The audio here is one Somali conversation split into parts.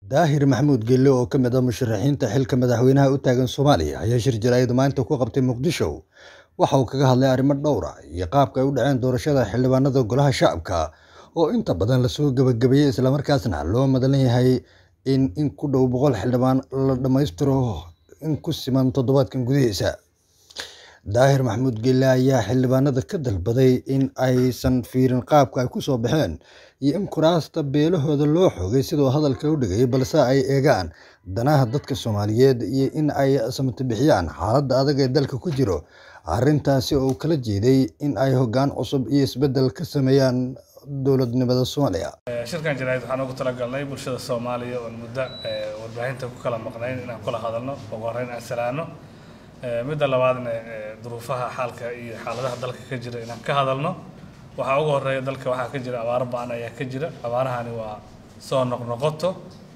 daahir maxamuud gelle oo ka mid ah musharaxiinta xilka madaxweynaha u taagan soomaaliya ayaa shir jaraa'id maanta ku qabtay muqdisho waxa uu kaga hadlay arrimo dhowra iyo qaabka ay u dhaceen doorashada xildhibaanada golaha shacabka oo inta badan lasoo gebagabeeyey islamarkaasna loo madalan yahay in in ku dhow boqol xildhibaan la dhammaystiro in ku siman toddobaadkan gudihiisa daahir maxamuud gelle ayaa xildhibaanada ka dalbaday in aysan fiirin qaabka ay ku soo baxeen iyo in kuraasta beelahooda loo xoogay sidoo hadalka u dhigay balse ay eegaan danaha dadka soomaaliyeed iyo in ay samata bixiyaan xaaladda adag ee dalka ku jiro arrintaasi oo kala jeeday in ay hoggaan cusub iyo isbeddel ka sameeyaan dowladnimada soomaaliya shirkan jaraa'id waxaan ugu talagalnay bulshada soomaaliya oon muddo warbaahinta ku kala maqnayn inaan kula hadalno ugu horreyn aan salaano midda labaadna duruufaha xaalka iyo xaaladaha dalka ka jira inaan ka hadalno waxaa ugu horeeya dalka waxaa ka jira abaaro ba-an ayaa ka jira abaarahani waa soo noqnoqoto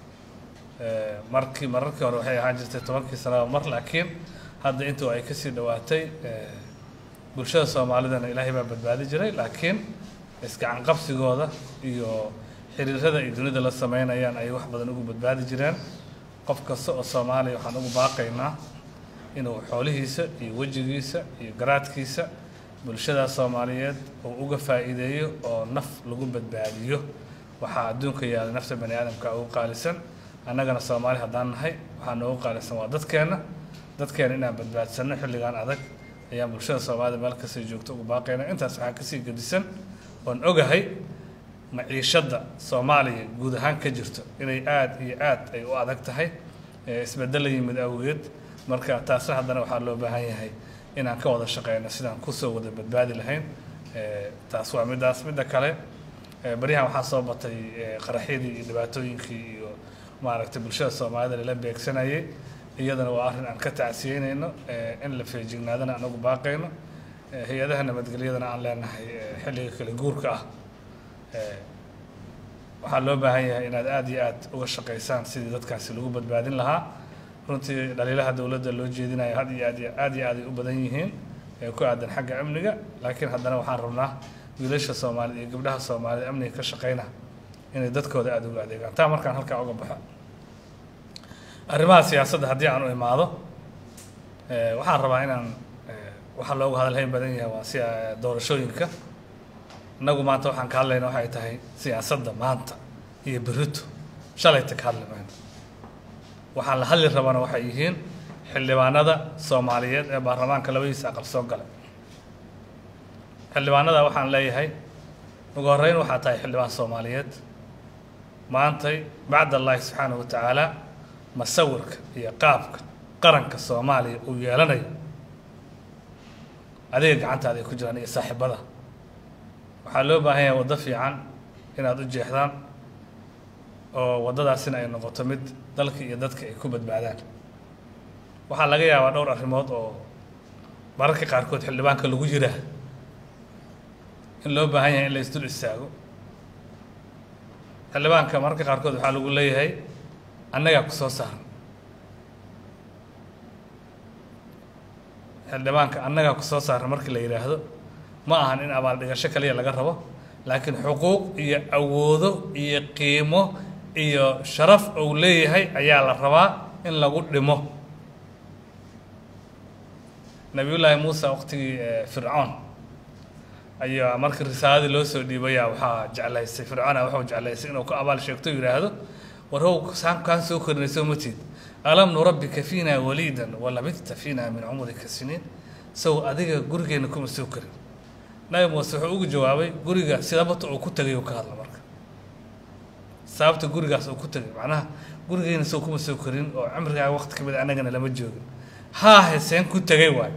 markii mararkii hore waxay ahaan jirtay tobankii sanaba mar laakiin hadda intuu ay kasii dhowaatay bulshada soomaalidana ilaahay baa badbaadi jiray laakiin isgacan qabsigooda iyo xiriirada ay dunida la sameynayaan ay wax badan ugu badbaadi jireen qof kasta oo soomaaliya waxaan ugu baaqaynaa inuu xoolihiisa iyo wejigiisa iyo garaadkiisa bulshada soomaaliyeed uu uga faa'iideeyo oo naf lagu badbaadiyo waxaa adduunka yaala nafta bani aadamka ugu qaalisan annagana soomaali haddaan nahay waxaa noogu qaalisan waa dadkeenna dadkeena inaan badbaadsanno xilligan adag ayaan bulshada soomaalida meel kastay joogto ugu baaqayna intaas waxaa kasii gedisan oon ogahay maciishadda soomaaliya guud ahaan ka jirto inay aada iyo aad ay u adag tahay isbeddel la yimid awgeed marka taasna haddana waxaa loo baahan yahay inaan ka wada shaqeyno sidaan kusoo wada badbaadi lahayn taas waa middaas midda kale baryahan waxaa soo batay qaraxyadii iyo dhibaatooyinkii iyo maaragtay bulshada soomaalida lala beegsanayay iyadana waa arrin aan ka tacsiyeynayno in la feejignaadana aan ugu baaqayno hay-adaha nabadgelyadana aan leenahay xilliga kale guurka ah waxaa loo baahan yahay inaad aada iyo aad uga shaqaysaan sidii dadkaasi lagu badbaadin lahaa runtii dhaliilaha dowladda loo jeedinayo had iyo aad iyo aad iyo aad ay u badan yihiin ee ku aadan xagga amniga laakiin haddana waxaan rabnaa wiilasha soomaalida iyo gabdhaha soomaalida amniga ka shaqeyna inay dadkooda aada uga adeegaan taa markaan halkaa uga baxo arrimaha siyaasadda haddii aan u imaado waxaan rabaa inaan waxaa loogu hadalhayn badan yahay waa si doorashooyinka innagu maanta waxaan ka hadlayna waxay tahay siyaasadda maanta iyo berito shalayta ka hadli mayno waxaan la hadli rabana waxay yihiin xildhibaanada soomaaliyeed ee baarlamaanka labadiisa aqal soo galay xildhibaanada waxaan leeyahay ugu horreyn waxaa tahay xildhibaan soomaaliyeed maantay bacd allahi subxaanahu wa tacaala masawirka iyo qaabka qaranka soomaaliya uu yeelanayo adiga gacantaada ay ku jiraan iyo saaxiibada waxaa loo baahan yahay waddo fiican inaad u jeexdaan oo waddadaasina ay noqoto mid dalka iyo dadka ay ku badbaadaan waxaa laga yaabaa dhowr arrimood oo mararka qaarkood xildhibaanka lagu yiraa in loo baahan yahay in la isdul istaago xildhibaanka mararka qaarkood waxaa lagu leeyahay annagaa ku soo saaran xildhibaanka annagaa ku soo saaran markii la yidhaahdo ma ahan in abaaldhigasho kaliya laga rabo laakiin xuquuq iyo awoodo iyo qiimo iyo sharaf uu leeyahay ayaa la rabaa in lagu dhimo nabiyullaahi muuse waqtigii fircoon ayaa markii risaaladii loo soo dhiibayaa waxaa jeclaysay fircoona waxuu jeclaysay inuu ku abaal sheegto yidhaahdo war how saan kaan soo korinayso matid alam nurabbika fiina waliidan walabidta fiina min cumrika siniin sow adiga gurigeenna kuma soo korin nabi muuse wuxuu ugu jawaabay guriga sidabata uu ku tegay uu ka hadla marka sababta gurigaas uu ku tegay macnaha gurigeena sow kuma soo korin oo cimrigaa waqti ka mid annagana lama joogin haahe seen ku tegay waay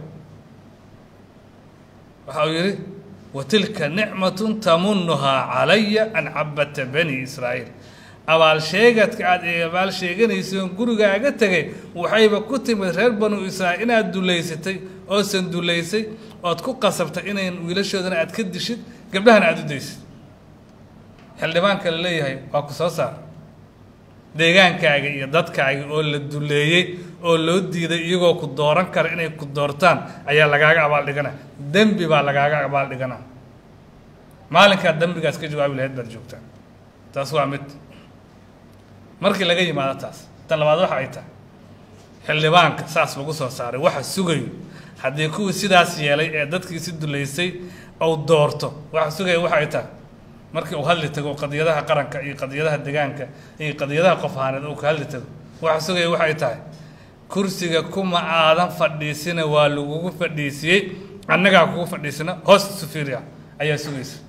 waxa uu yidhi watilka nicmatun tamunuhaa calaya an cabata bani israa'iil abaal sheegadka aada abaal sheeganaysoon gurigaaga tegay waxayba ku timid reer banu israa'iil inaad dulaysatay oosan dulaysay ood ku qasabtay inayn wiilashoodana aad ka dishid gabdhahana aada u daysid xildhibaanka la leeyahay waa ku soo saar deegaankaaga iyo dadkaaga oo la duleeyey oo loo diiday iyagoo ku dooran kara inay ku doortaan ayaa lagaaga abaaldhigana dembi baa lagaaga abaaldhigana maalinkaad dembigaas ka jawaabi lahayd baad joogtaa taas waa mid markii laga yimaado taas tan labaad waxa ay tahay xildhibaanka saas lagu soo saaray waxa sugayo haddii kuwii sidaas yeelay ee dadkiisi duleysay ou doorto waxa sugaya waxa ay tahay markii uu hadli tago qadiyadaha qaranka iyo qadiyadaha degaanka iyo qadiyadaha qof ahaaneed uu ka hadli tago waxa sugaya waxa ay tahay kursiga kuma aadan fadhiisina waa lagugu fadhiisiyey annagaa kugu fadhiisina hoos sufiria ayaa sugaysa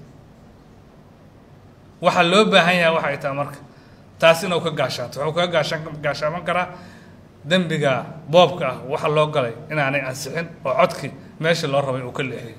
waxaa loo baahan yahay waxa ay tahay marka taas inuu ka gaashaato wuxuu kaga gaashaan gaashaaman karaa dembiga boobka ah waxa loo galay inaanay ansixin oo codkii meesha loo rabay uu ka leexiyey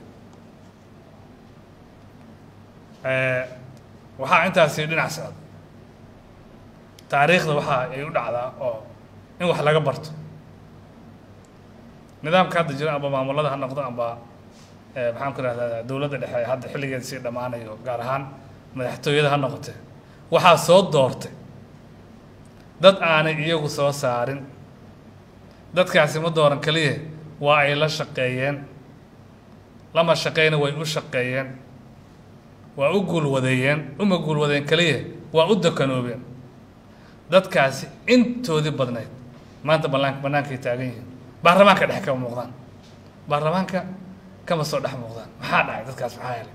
waxaa intaasi dhinac socda taariikhda waxa ay u dhacdaa oo in wax laga barto nidaamka hadda jira amba maamulada ha noqdo amba maxaan ku ihahdaa dowladda dhexe hadda xilligeeda sii dhammaanayo gaar ahaan madaxtooyada ha noqotee waxaa soo doortay dad aanay iyagu soo saarin dadkaasi ma dooran keliya waa ay la shaqeeyeen lama shaqeyna way u shaqeeyeen waa u guulwadeeyeen uma guulwadeen keliya waa u dakanoobeen dadkaasi intoodii badnayd maanta ballaan bannaankay taagan yihiin baarlamaanka dhexe kama muuqdaan baarlamaanka kama soo dhex muuqdaan maxaa dhacay dadkaas maxaa helay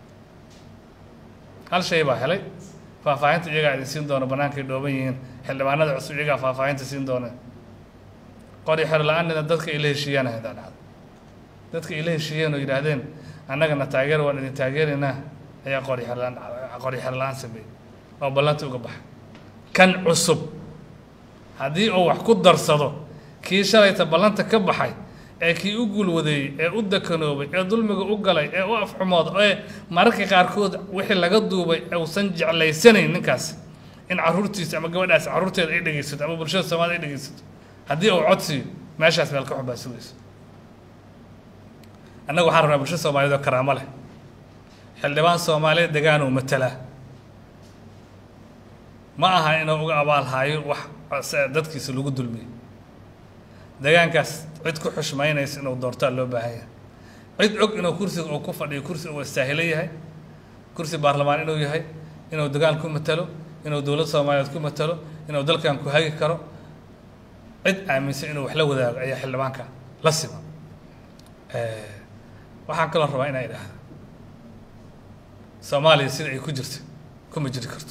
hal shay baa helay faahfaahinta iyagaa idin siin doona bannaankay dhooban yihiin xildhibaanada cusub iyagaa faahfaahinta siin doona qori xer la-aanina dadka ay la heshiiyaan hadaa dhacdo dadka ay la heshiiyeen oo yidhaahdeen annagana taageer waan idin taageeraynaa ayaa qori xer la-aan qori xer la-aan sameeyey oo ballanta uga baxay kan cusub haddii uu wax ku darsado kii shalayta ballanta ka baxay ee kii u guulwadeeyey ee u dakanoobay ee dulmiga u galay ee u afxumood ee mararka qaarkood wixii laga duubay uusan jeclaysanayn ninkaas in caruurtiisa ama gabadhaas caruurteeda ay dhegeysato ama bulshada soomaalida ay dhegeysato haddii uu codsiiyo meeshaas meel ka xun baa sugayso annaga waxaan rabnaa bulshada soomaaliyed oo karaamo leh xildhibaan soomaaliyeed degaanuu matalaa ma aha inuu uga abaalhaayo wax dadkiisa lagu dulmiyey degaankaas cid ku xushmaynaysa inuu doortaa loo baahan yahay cid og inuu kursiga uu ku fadhiyo kursi uu istaahilo yahay kursi baarlamaan inuu yahay inuu degaan ku matalo inuu dowlad soomaaliyeed ku matalo inuu dalkan ku hagi karo cid aaminsan inuu wax la wadaago ayaa xildhibaanka la sima waxaan kaloo rabaa inaa idhaahda soomaaliya sida ay ku jirto kuma jiri karto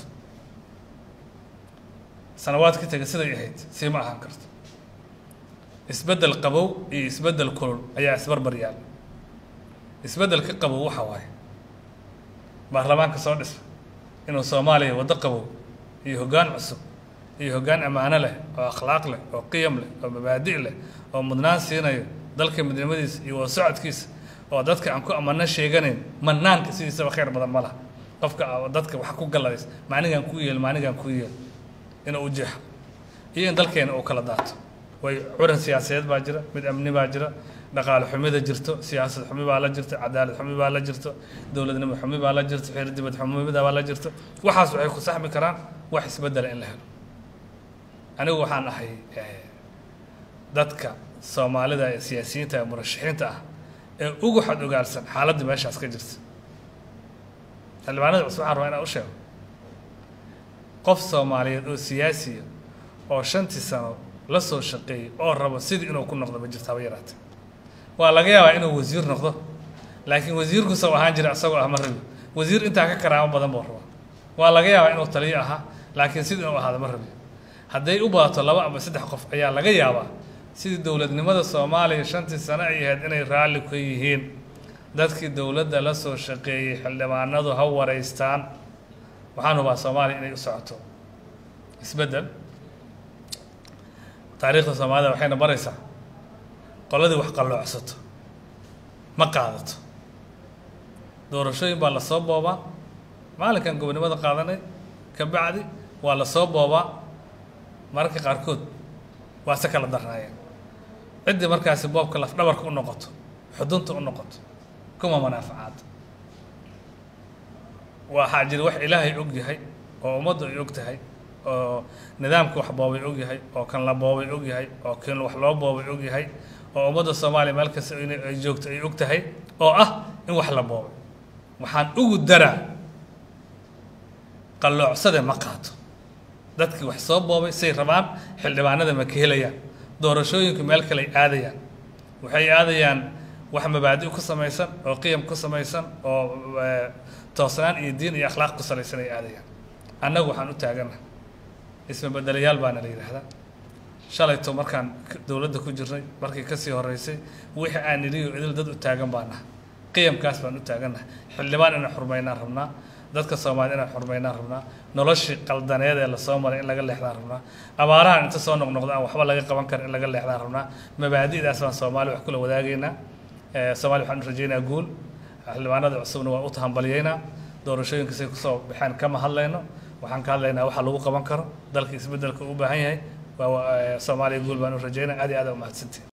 sanawaad ka tega siday ahayd sii ma ahaan karto isbeddel qabow iyo isbeddel kulul ayaa isbarbar yaalla isbeddelka qabow waxa waaye baarlamaanka soo dhisa inuu soomaaliya waddo qabow iyo hoggaan cusub iyo hoggaan ammaano leh oo akhlaaq leh oo qiyam leh oo mabaadi' leh oo mudnaan siinayo dalka midnimadiisa iyo wada socodkiisa oo dadka aan ku amano sheeganayn manaanka sidiisaba khayr badan ma laha qofka dadka wax ku galladays maanigaan ku yeel maanigaan ku yeel inuu u jeexo iyo in dalkeena uu kala daato way curan siyaasadeed baa jira mid amni baa jira dhaqaale xumida jirto siyaasad xumi baa la jirto cadaalad xumi baa la jirto dowladnimo xumi baa la jirto xeer dibad xumida baa la jirto waxaas waxay ku saxmi karaan wax isbeddela in la helo anigu waxaan ahay dadka soomaalida ee siyaasiyiinta ee murashaxiinta ah ee ugu xad ogaalsan xaaladda meeshaas ka jirta xildhibaanada cusub waxaan rabaa inaan u sheego qof soomaaliyeed oo siyaasiya oo shantii sano la soo shaqeeyey oo rabo sidii inuu ku noqdo ma jirto haba yaraatee waa laga yaabaa inuu wasiir noqdo laakiin wasiirkusa ahaan jira isagoo ah ma rabi wasiir intaa ka karaamo badan buu rabaa waa laga yaabaa inuu taliyo ahaa laakiin sidii inuu ahaado ma rabi hadday u badato laba ama saddex qof ayaa laga yaabaa sidii dowladnimada soomaaliya shantii sano ay ahayd inay raalli ka yihiin dadkii dowladda la soo shaqeeyey xildhibaanadu ha wareystaan waxaan hubaa soomaaliya inay u socoto isbeddel taariikhda soomaalida waxayna baraysaa qoladii wax qalloocsato ma qaadato doorashooyin baa lasoo boobaa maalinkan gobonimada qaadanay ka bacdi waa lasoo boobaa mararka qaarkood waa se kala darnaayeen ciddii markaasi boobka lafdhabarka u noqoto xudunta u noqoto kuma manaafacaado waxaa jira wax ilaahay og yahay oo ummaddu ay og tahay oo nidaamka wax boobay og yahay oo kan la boobay og yahay oo kan wax loo boobay og yahay oo ummadda soomaaliya meel kasta ay joogto ay og tahay oo ah in wax la boobay waxaan ugu daraa qalloocsade ma qaato dadkii wax soo boobay say rabaan xildhibaanada ma ka helayaan doorashooyinku meel kale ay aadayaan waxay aadayaan wax mabaadi ku samaysan oo qiyam ku samaysan oo toosnaan iyo diin iyo akhlaaq ku salaysan ay aadayaan annagu waxaan u taagana isma bedelayaal baana la yidhaahdaa shalayto markaan dowladda ku jirnay markii kasii horeysay wixii aan nidhiyo idil dad u taagan baan naha qiyamkaas baan u taagannaha xildhibaan inaan xurmaynaan rabnaa dadka soomaaliyed inaan xurmaynaan rabnaa noloshii qaldaneed ee lasoo maray in laga leexdaan rabnaa abaarahan inta soo noqnoqda aan waxba laga qaban karin in laga leexdaan rabnaa mabaadi'daas baan soomaali wax kula wadaagaynaa soomaaliya waxaan u rajaynaa guul xildhibaanada cusubna waa u tahambalyaynaa doorashooyinka say kusoo baxeen kama hadlayno waxaan ka hadlaynaa waxa lagu qaban karo dalka isbeddelka u baahan yahay waa soomaaliya guul baan u rajaynaa aad iyo aad umahadsantiin